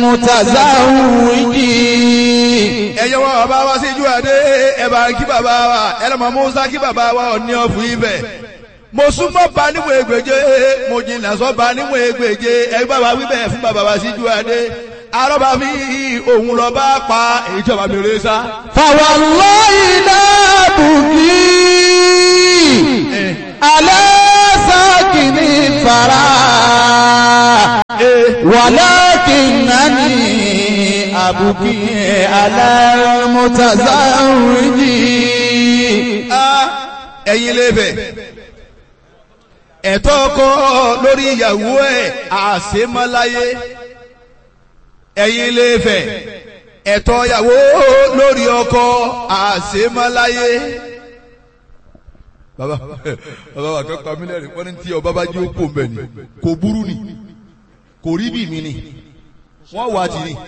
المتزوج ẹ̀yẹ wọn bàbá wa sí ìjú adé ẹ̀bà kí bàbá wa ẹlẹ́mọ̀ musa kí bàbá wa ọ̀ní ọ̀fù ibẹ̀ mo súnmọ́ ba níwọ̀n ègbèje mo jìnnà sọ́ ba níwọ̀n ègbèje ẹ bá wa wíbẹ̀ fún bàbá wa sí ìjú adé arọ́bà mi òun lọ bá pa èyí tí ọba mi rè sá. فوالله لا بكي على ساكن الثرى ولكنني أبكي على المتزوج Ah, ẹ̀yin lè bẹ̀ ẹ̀tọ́ ọkọ lórí ìyàwó ẹ̀ àṣemáláyé ẹ̀yin lè fẹ̀ ẹ̀tọ́ ìyàwó lórí ọkọ àṣemáláyé. bàbá bàbá wa kan pa mílíọ̀nù wọ́n ní tí ọba bá jẹ́ òkú mbẹ̀ ni kò burú ni kò rí bí mi ni wọ́n wà á ti ni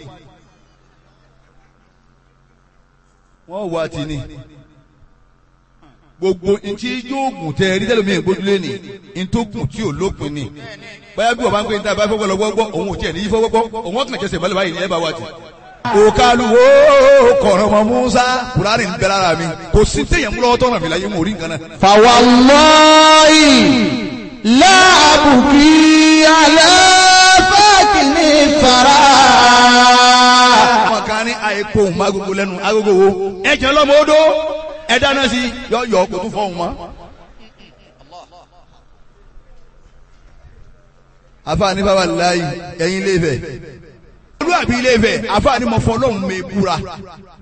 wọ́n wà á ti ni gbogbo ntí yóò gùn tẹ ẹrí tẹlẹ mi ìgbójúlé ni ntókùn tí ò lópin ni báyà bí wọ́n bá ń pè ní tàbí fọwọ́ lọ́wọ́ gbọ́ òun ò tiẹ̀ ní yí fọwọ́ gbọ́ òun ọ̀kàn kẹsẹ̀ balẹ̀ báyìí ní ẹ bá wá ti. òkàlùwò kọ̀rọ̀ mọ́ musa kùránì ń bẹ lára mi kò sí téèyàn mú lọ́wọ́ tọ́nà mi láyé mo rí nǹkan náà. فوالله لا أبكي على ساكن الثرى àwọn kan ní àìkó òun má gbogbo lẹ́nu agogo wo ẹ jẹ́ lọ́mọ odó ẹ dáná sí yọ yọ kó tún fọ́ òun mọ́. afaani baba layi ẹyin ilé Ifẹ̀ olúwàbí ilé Ifẹ̀ afaani mọ fọlọ́hún mi búra